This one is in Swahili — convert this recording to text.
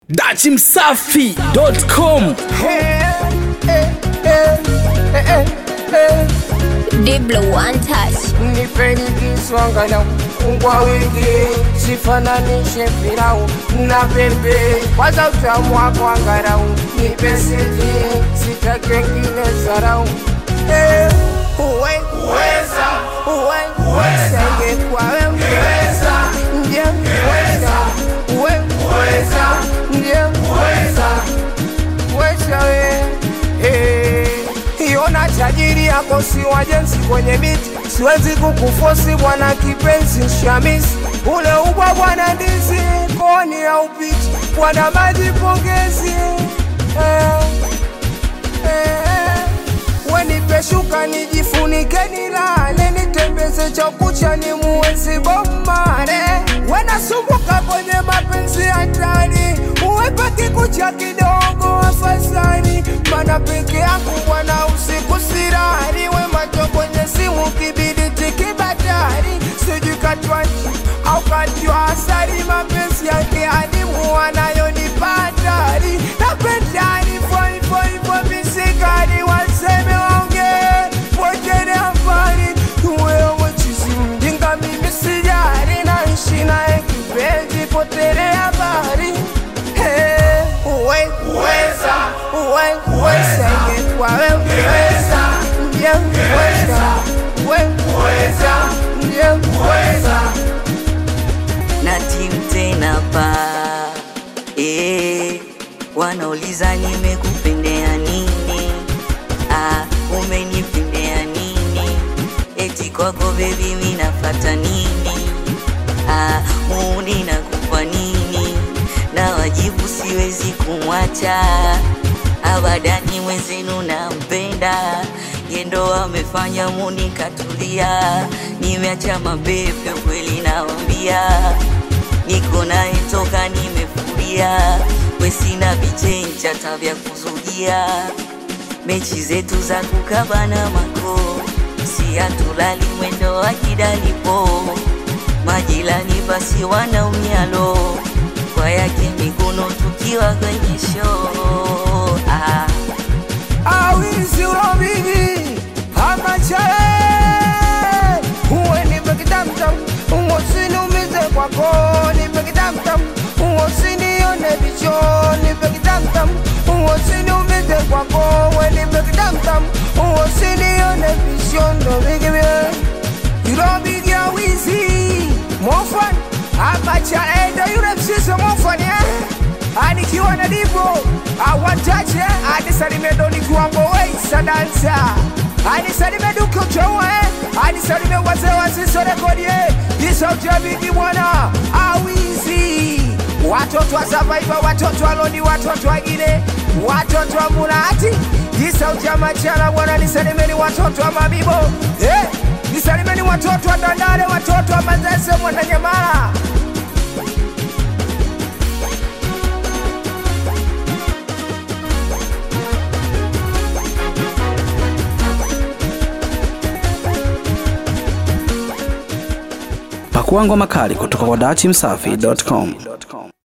dachimsafi.com Diblo one touch. nipeni kiswanga na ungwa wingi sifananishe pilau na pembe kwanza utamu wako angarau nipe siti sitake ngine zarau Eh, uwe uweza uwe uweza ingekuwa wewe uweza ndiye uweza uwe uweza ndiye uweza uweza we Eh, iona tajiri yako si wajenzi kwenye miti siwezi kukufosi bwana kipenzi shamisi ule ubwa bwana ndizi koni ya upiti bwana maji pongezi eh, eh, wenipeshuka nijifunike nilale nitembeze chakucha ni muwezi bomare wenasumbuka kwenye mapenzi hatari uwepa kikucha kidogo afadhali mana peke yangu bwana usiku sirari we macho kwenye simu kibidi tikibatari sijikatwaji au katiwa asari mapenzi yake adimu wanayonipatari napendani foifoifo misikari waseme waonge pojene habari wewe chizi mjinga mimi sijari naishi naye kipenzi potere habari Hey, uwe uweza uwe uweza ingekuwa wewe uweza ndiye uweza uwe uweza ndiye uweza na timu tena pa eh, wanauliza nimekupendea nini ah, umenipendea nini eti kwako bebi minafata nini ah, muuni nakupa nini na wajibu siwezi kumwacha abadani mwenzenu nampenda yendo amefanya muni katulia nimeacha mabepe kweli nawambia niko naye toka nimefuria wesina vichencha tabya kuzugia mechi zetu za kukabana mako si hatulali mwendo wa kidalipo majilani basi wanaumialo kwa yake mikono tukiwa kwenye show ah. awizi urobigi amachae uwe nipe kitamtam uwosiniumize kwako nipe kitamtam uwosinione vicho nipe kitamtam uwosiniumize kwako uwe nipe kitamtam uwosinione visho ndobigibie irobigi awizi mofan amachae ndo yule msise mofan eh? anikiwa na divo awantache anisalime doni kiwango weisa dansa anisalime dukotowe anisalime wazee wasisorekodie isautabiki bwana awizi watoto wa savaiva watoto wa lodi watoto wagine watoto wa mulati isautia machala bwana nisalimeni watoto wa mabibo eh, nisalimeni watoto wa dandale watoto wa mazese mwananyamala pakua ngoma kali kutoka kwa dachimsafi.com